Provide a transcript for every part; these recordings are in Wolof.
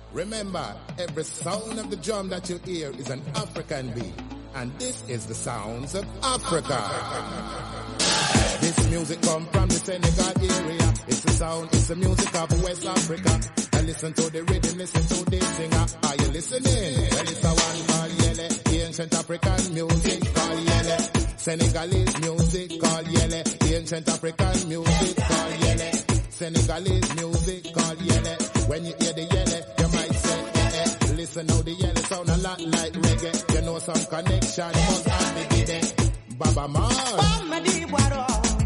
Remember, every sound of the drum that you hear is an African beat. And this is the sounds of Africa. This music come from the Senegal area. It's the sound, it's the music of West Africa. And listen to the rhythm, listen to the singer. Are you listening? Well, it's a one called Yele, ancient African music called Yele. Senegalese music called Yele, ancient African music called Yele. Senegalese music called Yele. When you hear the Yele, you might say, eh, eh. Listen how the Yele sound a lot like reggae. You know some connection must have the giddy. Baba Mars.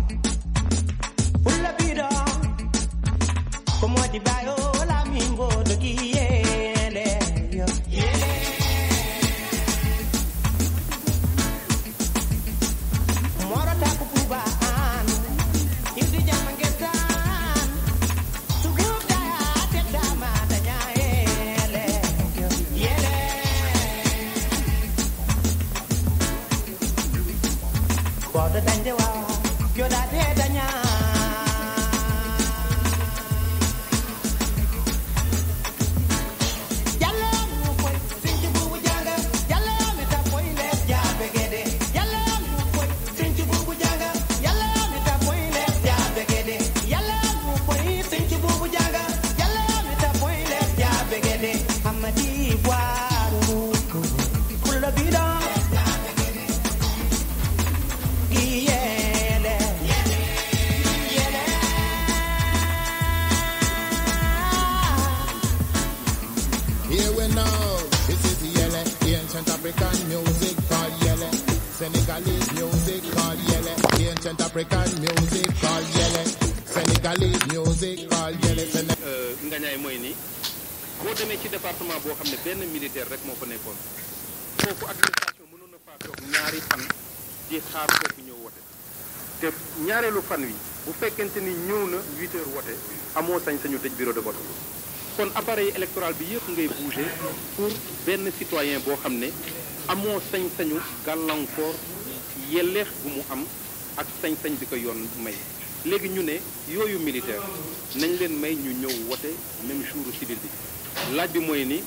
Here we know, this is Yele, ancient African music called Yele. Senegalese music called Yele, ancient African music called Yele. Senegalese music called Yele. Sene- ngañaay mooy ni boo demee ci département boo xam ne benn militaire rek moo fa nekkoon foofu administration mënoon na faa toog ñaari fan di xaar kooku ñëw wote te ñaareelu fan wi bu fekkente ni ñëw na huit heures wote amoo sañ-sañu tëj bureau de vote kon appareil électoral bi yëpp ngay bouger pour benn citoyen boo xam ne amoo sañ-sañu gàllankoor yelleex bu mu am ak sañ-sañ bi ko yoon may léegi ñu ne yooyu militaire nañ leen may ñu ñëw wote même jour civil bi laaj bi mooy ni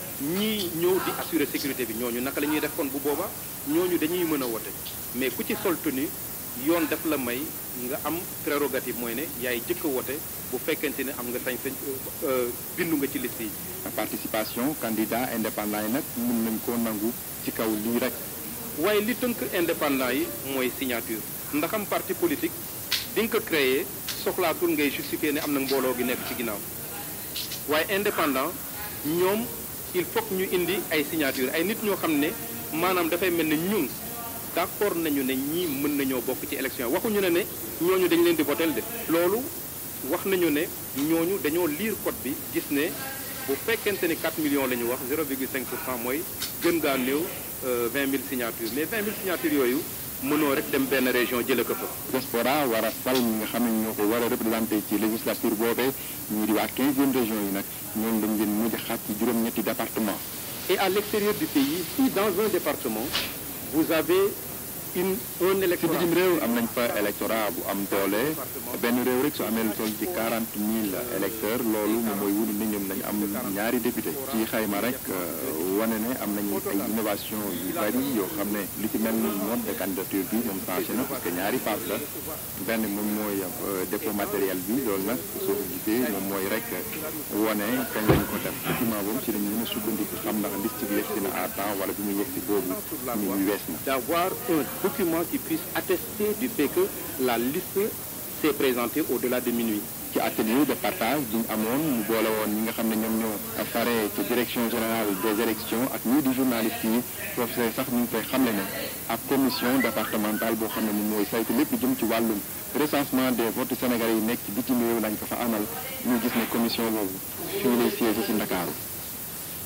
ñii ñëw di assurer sécurité bi ñooñu naka la ñuy def kon bu booba ñooñu dañuy mën a wote mais ku ci sol tenue yoon daf la may nga am prérogative mooy ne yaay jëkk a wote bu fekkente ne am nga sañ-sañ euh, bindu nga ci liste yi. participation candidat indépendant yi nag mën nañ koo nangu ci kaw lii rek waaye li tënk indépendant yi mooy signature ndaxam parti politique di nga ko créer soxlaatul ngay justifier ne am na mbooloo gi nekk ci ginnaaw waaye indépendant ñoom il faut que ñu indi ay signature ay nit ñoo xam ne maanaam dafay mel ne ñun d'accord nañu ne ñii mën nañoo bokk ci élection waxuñu ne ne ñooñu dañ leen di votel de loolu wax nañu ne ñooñu dañoo lire code bi gis ne bu fekkente ni 4 millions la ñu wax 0,5 pour cent mooy gën gaa néew 20 000 signatures mais 20 000 signatures yooyu mënoo rek dem benn région jëlee ko fa. diaspora war a fal ñi nga xam ne ñoo ko war a représenté ci législature boobee ñii di waa 15e région yi nag ñoom dañ leen mujj xaaj ci juróom-ñetti département Et à l'extérieur du pays, si dans un département, vous avez une, un ci électorat bitim réew am nañ fa électorat bu am doole benn réew rek su amee lu toll ci 40 000 électeurs loolu moom mooy wund ni ñoom nañ am ñaari député ci xayma rek euh, wane ne am nañu ay innovation yu bari yoo xam ne lu ci mel ni mode de candidature bi moom changé na parce que ñaari phase la benn moom mooy euh, dépôt matériel bi loolu nag soo ko gisee moom mooy rek wane kañ lañ ko def document boobu ci lañ mën a sukkandiku xam ndax liste bi yegsi na à temps wala bi mu yegsi boobu ñu ngi wees na d'avoir un document qui puisse attester du fait que la liste s'est présentée au-delà de minuit. ci atelier de partage bi ñu amoon mu boole woon ñi nga xam ne ñoom ñoo fare ci direction générale des élections ak ñii di journalistes yi professeur sax ñu ngi koy xamle ne ak commission départementale boo xam ne moom mooy saytu lépp jëm ci wàllum recensement des votes sénégalais yi nekk ci bitim réew lañ ko fa amal ñu gis ne commission boobu fii lay siège ci Ndakaaru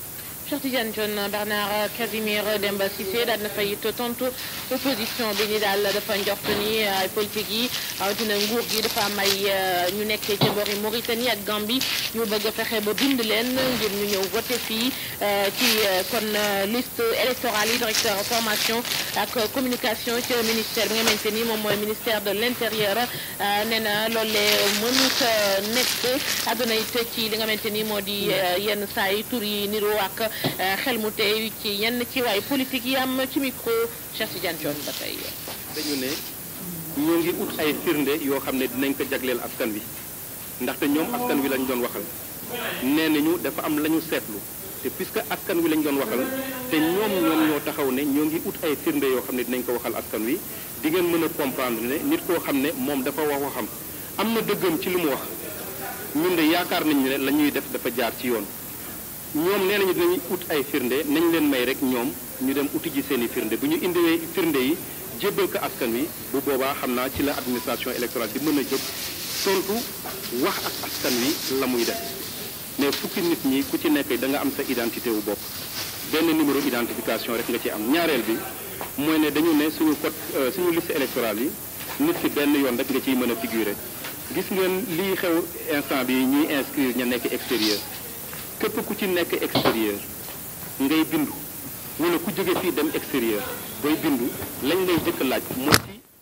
Cheikh Tidiane Dione Bernard Casimir Demba Cissé daal na fay it tontu opposition bi ni daal dafa njort ni ay politique yi rawatina nguur gi dafa am ay ñu nekkee ci bori Mauritanie ak Gambie ñu bëgg a fexe ba bind leen ngir ñu ñëw voté fii ci kon liste électorale yi directeur formation ak communication ci ministère bi nga xamante ni moom mooy ministère de l' intérieur nee na loolee mënut a nekk àdduna it ci li nga xamante ni moo di yenn saa yi tur yi niroo ak xel mu tey ci yenn ci waay politique yi am ci micro Cheikh Tidiane Dione ba tey. dañu ne ñoo ngi ut ay firnde yoo xam ne dinañ ko jagleel askan wi ndaxte ñoom askan wi lañ doon waxal nee nañu dafa am la ñu seetlu te puisque askan wi lañ doon waxal te ñoom ñoom ñoo taxaw ne ñoo ngi ut ay firnde yoo xam ne dinañ ko waxal askan wi di ngeen mën a comprendre ne nit koo xam ne moom dafa wax waxam am na dëggam ci li mu wax ñun de yaakaar nañu ne la ñuy def dafa jaar ci yoon ñoom nee nañu dinañu ut ay firnde nañ leen may rek ñoom ñu dem uti ji seen i firnde bu ñu indiwee firnde yi jébbal ko askan wi bu boobaa xam naa ci la administration électorale di mën a jóg tontu wax ak askan wi la muy def mais fukki nit ñi ku ci nekk da nga am sa identité wu bopp benn numéro identification rek nga ci am ñaareel bi mooy ne dañu ne suñu code suñu liste électorale yi nit ki benn yoon rek nga ciy mën a figurer gis ngeen lii xew instant bi ñuy inscrire ña nekk extérieur képp ku ci nekk extérieur ngay bindu wala ku jóge fii dem extérieur booy bindu lañ lay jëkk laaj mooy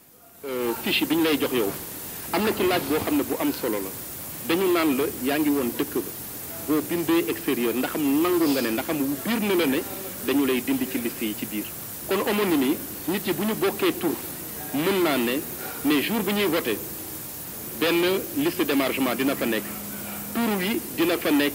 ci fiche bi ñu lay jox yow am na ci laaj boo xam ne bu am solo la dañu naan la yaa ngi woon dëkk ba boo bindee extérieur ndaxam nangu nga ne ndaxam biir na la ne dañu lay dindi ci liste yi ci biir kon homonyme yi nit yi bu ñu bokkee tur mën naa ne mais jour bi ñuy voté benn liste d'émargement dina fa nekk tur wi dina fa nekk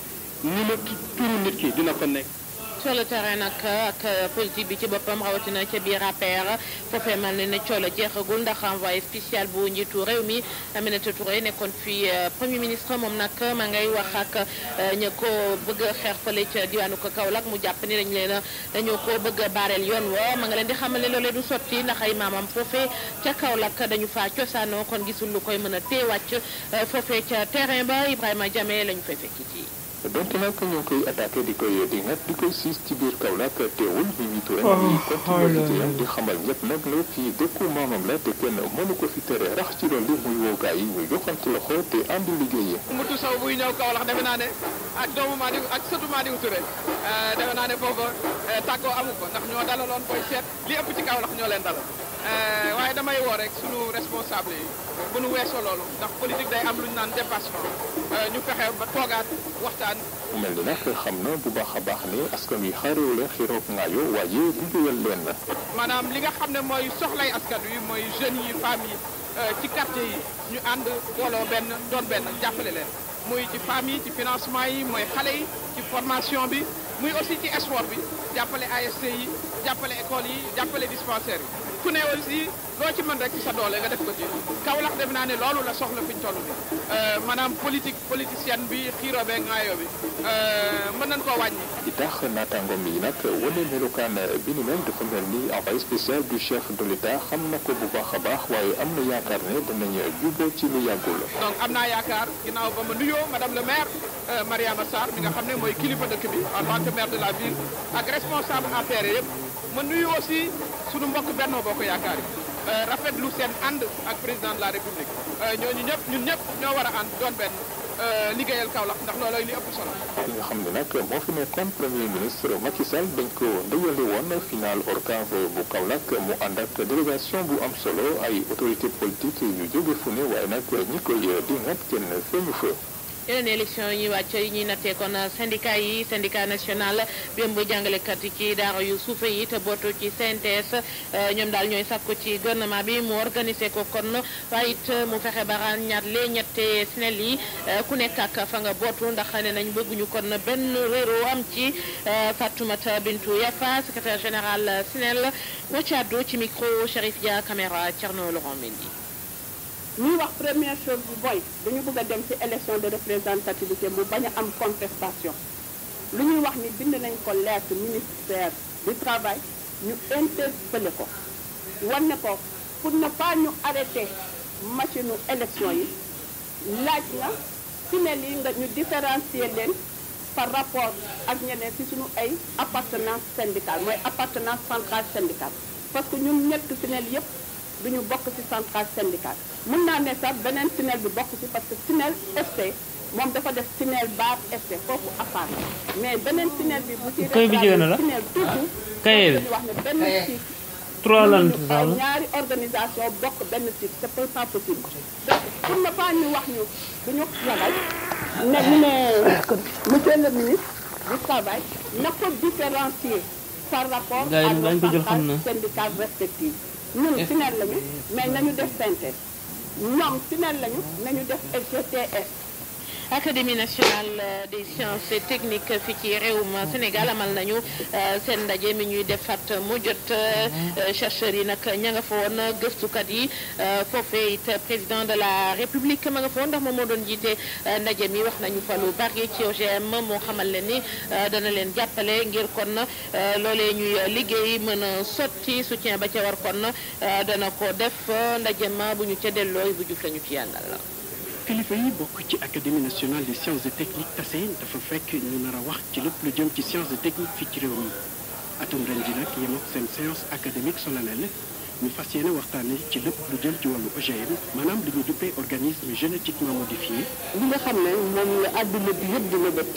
ni ma turu nit ki dina fa nekk sur le terrain nag ak politique bi ci boppam rawatina ca biir APR foofee mel ne ne coola jeexagul ndax envoyé spécial bu njiitu réew mi Aminata Touré nekkoon fii premier ministre moom nag ma ngay wax ak ña ko bëgg a xeex fële ca diwaanu ko Kaolack mu jàpp ni dañ leen a dañoo ko bëgg a baareel yoon wa ma nga leen di xamal ne loolee du sotti ndax ay maamam foofee ca Kaolack dañu faa cosaanoo kon gisul lu koy mën a tee wàcc foofee ca terrain ba Ibrahima Jame lañu fay fekki ci. donte nag ñu ngi koy attaqué di koy di ngat di koy siis ci biir Kaolack teewul Mimi Touré ngi continuer liggéeyam di xamal ñëpp nag ne fii dëkku maamam la te kenn mënu ko fi tere rax ci loolu muy woogaay yi ñu joxante loxo te ànd liggéey yi Mutu Sow buy ñëw Kaolack defe naa ne ak doomu Madiou ak sëtu Madiou Touré defe naa ne foofa tàggoo amu ko ndax ñoo dalaloon koy seet li ëpp ci Kaolack ñoo leen dalal waaye damay woo rek sunu responsable yi bu nu weesoo loolu ndax politique day am lu ñu naan dépassement ñu fexe ba toogaat waxtaan mel ni nag xam na bu baax a baax ne askan wi xaarewu leen xiroog ngaayo waaye liggéeyal leen na maanaam li nga xam ne mooy soxlay askan wi mooy jeunes yi femmes yi ci quartier yi ñu ànd booloo benn doon benn jàppale leen muy ci femmes yi ci financement yi mooy xale yi ci formation bi muy aussi ci sport bi jàppale ASC yi jàppale école yi jàppale dispensaire yi ku ne aussi loo ci mën rek ci sa doole nga def ko ci Kaolack def naa ne loolu la soxla fi ñu toll bi maanaam politique politicienne bi xiiro bee ngaayo bi mën nañ koo wàññi di tax naataangoom yi nag wane melokaan bi ni mel dafa mel ni envoyé spécial du chef de l'État xam na ko bu baax a baax waaye am na yaakaar ne danañ juboo ci lu yàggul donc am naa yaakaar ginnaaw ba ma nuyoo madame le maire Mariama Sarr mi nga xam ne mooy kilifa dëkk bi en tant que maire de la ville ak responsable APR yëpp ma nuyu aussi sunu mbokk Benno Bokk Yaakaar yi rafetlu seen ànd ak président de la république ñooñu ñëpp ñun ñëpp ñoo war a ànd doon benn liggéeyal Kaolack ndax loolooy li ëpp solo. ki nga xam ne nag moo fi nekkoon premier ministre Macky Sall dañ ko ndëyale woon final ORCAV bu Kaolack mu ànd ak délégation bu am solo ay autorité politique yu jóge fu ne waaye nag ñi koy dingat kenn feeñu fa. yeneen élection yi ñuy wàcc yi ñuy nattee kon syndicat yi syndicat national bi ëmb jàngalekat yi ci daara yu suufe yi te bootu ci CNTS ñoom daal ñooy sàkku ci gouvernement bi mu organisé ko kon waaye it mu fexe ba ràññaat lee ñette SNEL yi ku nekk ak fa nga bootu ndax ne nañ bëgguñu kon benn réero am ci Fatoumata Bintou Yafa secrétaire général SNEL moo ci àddu ci micro Chérif Dia caméra Thierno Laurent Mendy ñuy wax première chose bi mooy dañu bëgg a dem ci élection de représentativité mu bañ a am contestation lu ñuy wax ni bind nañ ko lettre ministère du travail ñu interpellé ko wan ne ko pour ne pas ñu arrêter machine élection yi laaj na fi ne lii nga ñu différencier leen par rapport ak ñeneen ci suñu ay appartenance syndicale mooy appartenance centrale syndicale parce que ñun ñett SNEL yépp duñu bokk ci centrale syndicale mën naa ne sax beneen SNEL bi bokk ci parce que SNEL ST moom dafa def SNEL bar ST foofu affaire mais beneen SNEL bi bu ci Kay bi jigéen la SNEL tuuti Kaye bi. dañu wax ne benn cycle trois lan mënuñu ay ñaari organisation bokk benn cycle c'est pas pas possible donc pour ne pas ñu wax ñu duñu ragal ne ñu ne monsieur le ministre du travail na ko différencier par rapport Gars yi à dañ ko nos jël xam na. centrales syndicales respectives ñun SNEL lañu mais nañu def synthèse ñoom SNEL lañu nañu def SGTS académie nationale euh, des sciences et techniques fii ci réewum Sénégal amal nañu euh, seen ndaje mi ñuy defaat mu jot euh, chercheurs yi nag ña nga fa woon gëstukat yi foofee it président de la république ma nga fa woon ndax moom moo doon jiite ndaje mi wax nañu fa lu bari ci OGM moo xamal leen ni dana leen jàppale ngir kon loolee ñuy liggéey mën a sotti soutien ba ca war kon dana ko def ndaje ma bu ñu ca delloo bu juf lañu ci yàndal kilifa yi bokk ci académie nationale des sciences et techniques tase dafa fekk ñu nar a wax ci lépp lu jëm ci sciences et techniques fii ci réew mi atum ren ji nag yem ak seen séance académique solennelle ñu fas yéene waxtaane ci lépp lu jëm ci wàllu OGM maanaam li ñu duppee organisme génétiquement modifié li nga xam ne moom la àdduna bi yëpp dina bët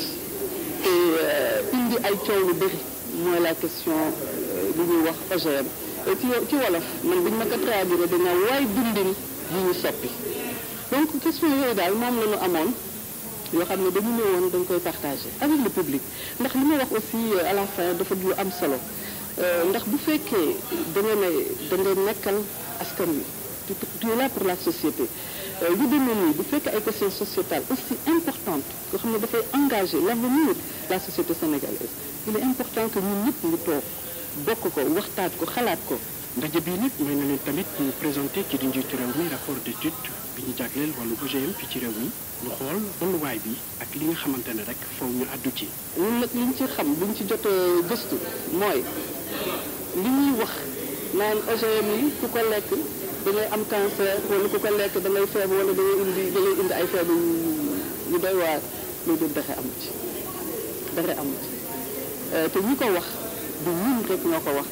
te indi ay coow lu bëri mooy la question li ñuy wax OGM et ci ci wolof man biñ ma ko traduire dina waay dundin yi ñu soppi donc question yooyu daal moom la ñu amoon yoo xam ne dañu ñëwoon dañ koy partager avec le public ndax li ma wax aussi à la fin dafa du lu am solo ndax bu fekkee da nga ne da nga nekkal askan wi tu tu es là pour la société yu demee nii bu fekkee ay questions sociétales aussi importantes yoo xam ne dafay engager l'avenir de la société sénégalaise il est important que ñun ñëpp ñu toog bokk ko waxtaat ko xalaat ko ndaje bii nag may na leen tamit ñu présenté ci di njiitu réew mi rapport d'étude bi ñu jagleel wàllu OGM fii ci réew mi ñu xool tolluwaay bi ak li nga xamante ne rek foofu ñu àddu ci ñun nag liñ ci xam liñ ci jot a gëstu mooy li ñuy wax naan OGM yi ku ko lekk da ngay am cancer wala ku ko lekk da ngay feebar wala da ngay indi da ngay indi ay feebar yu yu doy waar loolu dul dara amu ci dara amu ci te ñi ko wax du ñun rek ñoo ko wax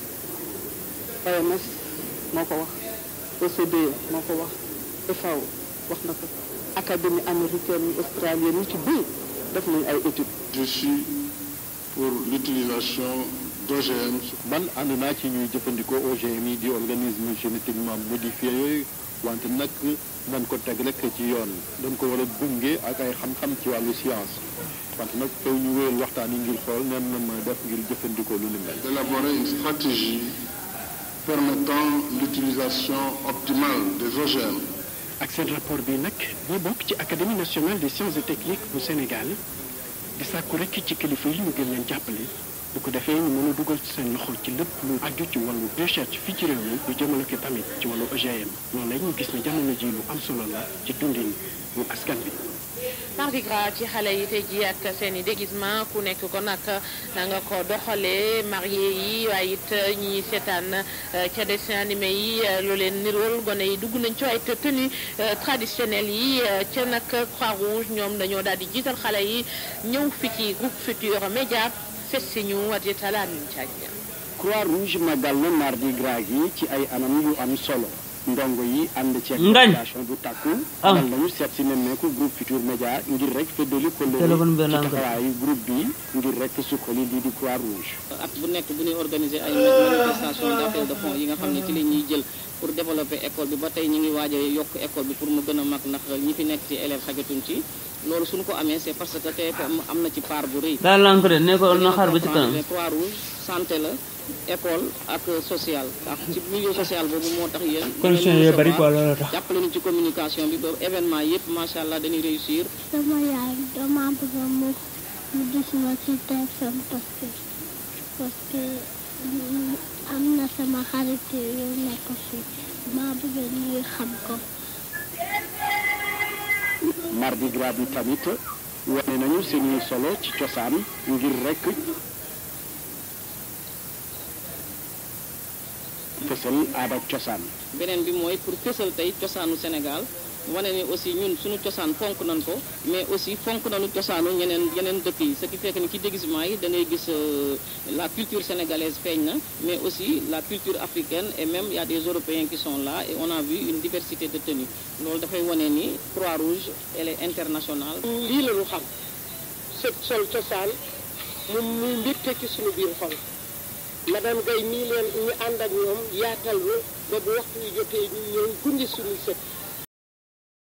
OMS moo ko wax OCDE moo ko wax FAO wax na ko académie américaine australienne ñu ci bëri def nañ ay études Je suis pour l'utilisation d'OGM man ànd naa ci ñuy jëfandikoo OGM yi di organisme génétiquement modifié yooyu wante nag nan ko teg rek ci yoon dañ ko war a gunge ak ay xam-xam ci wàllu science wante nag faw ñu wéyal waxtaan yi ngir xool nen na ma def ngir jëfandikoo lu ni mel. d'élaborer une stratégie permettant l'utilisation optimale des OGM. ak seen rapport bi nag ñi bokk ci académie nationale des sciences et techniques bu Sénégal di sàkku rek ci kilifa yi ñu gën leen jàppale bu ko defee ñu mën a dugal ci seen loxo ci lépp lu aju ci wàllu recherche fii ci réew mi lu jëmale ko tamit ci wàllu OGM loolu la ñu gis ne jamono ji lu am solo la ci dundin bu askan bi. mardi gras ci xale yi tey ji ak seen i déguisement ku nekk ko nag na nga ko doxalee marié yi waaye it ñi seetaan ca dessin animé yi lu leen nirool gone yi dugg nañ ci ay tenue traditionnelle yi ca nag croix rouge ñoom dañoo daal di jiital xale yi ñëw fi ci groupe Futurs Médias fes si ñu waditala min caagna croix rouge magal na mardi gras gi ci ay anam yu am solo ndongo yi ànd ci Ngañ. population bu takku Ah. dal nañu seet si nemmeeku groupe Futurs Médias ngir rek feddali Téléphone kóllëre bi ci langue. taxawaayu groupe bi ngir rek sukkali lii di croix rouge at bu nekk bu ñuy organiser ay manifestation d'appel de fonds yi nga xam ne ci la ñuy jël pour développer école bi ba tey ñu ngi waaj a yokk école bi pour mu gën a mag ndax ñi fi nekk ci élèves xajatuñ ci loolu suñu ko amee c'est parce que TFM am na ci part bu rëy daal lank de ne ko na xaar ba ci kanam ne croix rouge santé la école ak social ak ci milieu social boobu moo tax yéen condition yooyu bari quoi loolu tax jàppale ñu ci communication bi ba événement yëpp macha allah dañuy réussir sama yaay dama bëgg mu mu gis ma ci TFM parce que parce que mm, am na sama xarit yu nekk fii maa bëgg ñuy xam ko. mardi gras bi tamit wane nañu seeni solo ci cosaan ngir rek fësal aada ak cosaan beneen bi mooy pour fësal tey cosaanu Sénégal wane ni aussi ñun suñu cosaan fonk nañ ko mais aussi fonk nañu cosaanu ñeneen yeneen dëkk yi ce qui fait que ni ci déguisement yi da ngay gis la culture sénégalaise feeñ na mais aussi la culture africaine et même il y a des Européens qui sont là et on a vu une diversité de tenues loolu dafay wane ni Croix-Rouge elle est internationale. lii la ñu xam sëb sol cosaan mu muy mbégte ci suñu biir xol madame Guèye nii leen ñu ànd ak ñoom yaatal ñu ba bu waxtu wi jotee ñu ñëw gunge suñu sët